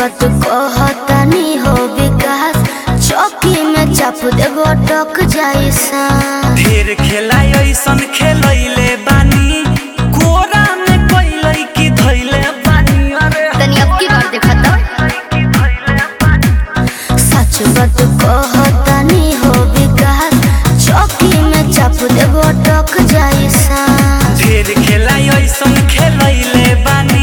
बात कहतानी हो विकास चौकी में चाप देबो टक जाई सा ढेर खेला ऐसन खेलैले बानी कोरा में कैलै की धैले बानी अरे तनी अब की बार देखा तो सच बात कहतानी हो विकास चौकी में चाप देबो टक जाई सा ढेर खेला ऐसन खेलैले बानी